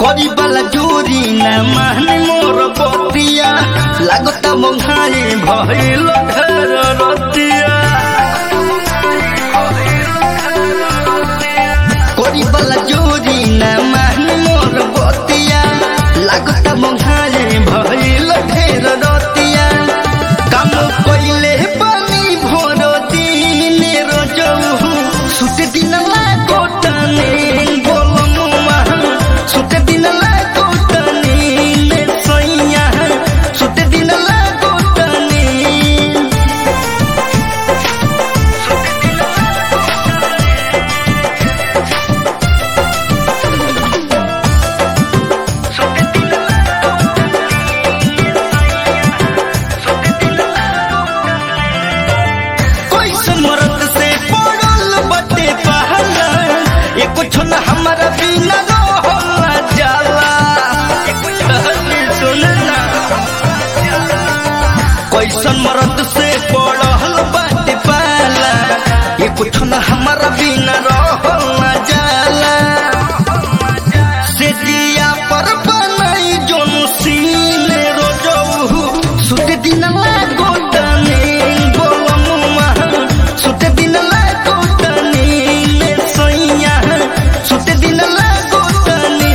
करी वाला जोरी ना माने मोर बतिया लागता मंहाई भइल घर रतिया करी वाला जोरी ना माने मोर बतिया लागता मंहाई भइल ढेर रतिया काम कइले पानी भोर दिन रोजऊ सुते दिन लागो तने गोलमुआ सुते दिन लागो तने सैया सुते दिन लागो तने कैसन मरद से पड़ल बटे पहला ये कुछ न हमारा बिना रहला जाला सुन ना कैसन मरद से पड़ल बटे पहला ये कुछ न हमारा बिना रहला जाला से दिया पर बनाई जोन सीने रोजऊ सुते दिन लागो तने गोलमुआ सुते दिन लागो तने ले सैया सुते दिन लागो तने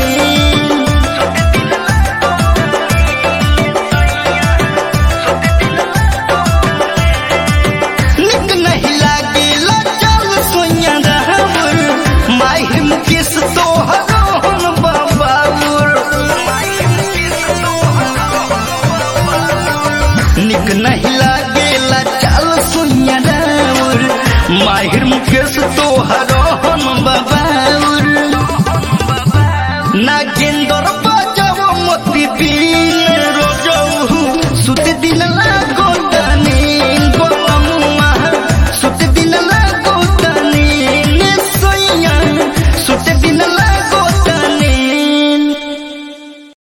निक नहीं लागेला चल सोइया रहवर माहिर मुकेश तोहरो हम बाबाउर निक नहीं लागेला चल सोइया रहवर माहिर मुकेश तोहरो हम बाबाउर नागेंद्र बजाओ मोती बीन